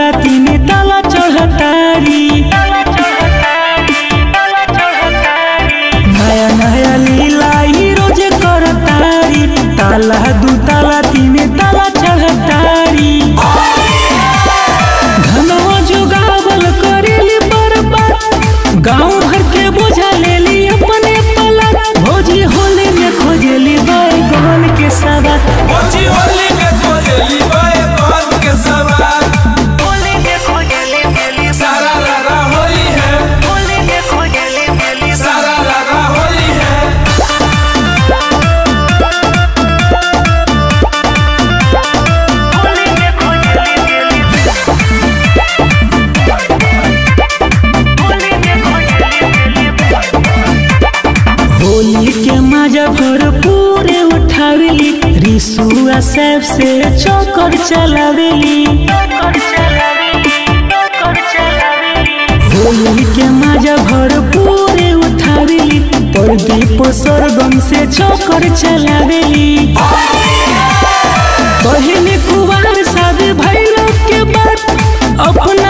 ताला तीन ताला चढ़तारी नया नया लीला ही रोज करतारी ताला दू ताला तीन ताला चढ़तारी धनवा जोगावल करेली बर्बाद गाँव भर के बोझा लेली अपने पला भोजी होली में खोजेली बैगन के सवा मोची होली में खोजली बाए बांध के सवार सारा लगा होली है सारा लगा होली है होली के मजा भरपूर उठावेली रिसुआ सैफ से चौकर चलावेली होली के मजा भरपूर उठावेली प्रदीप सरगम से चौकर चलावेली पहले कुवार शादी भैरव के बाद अपना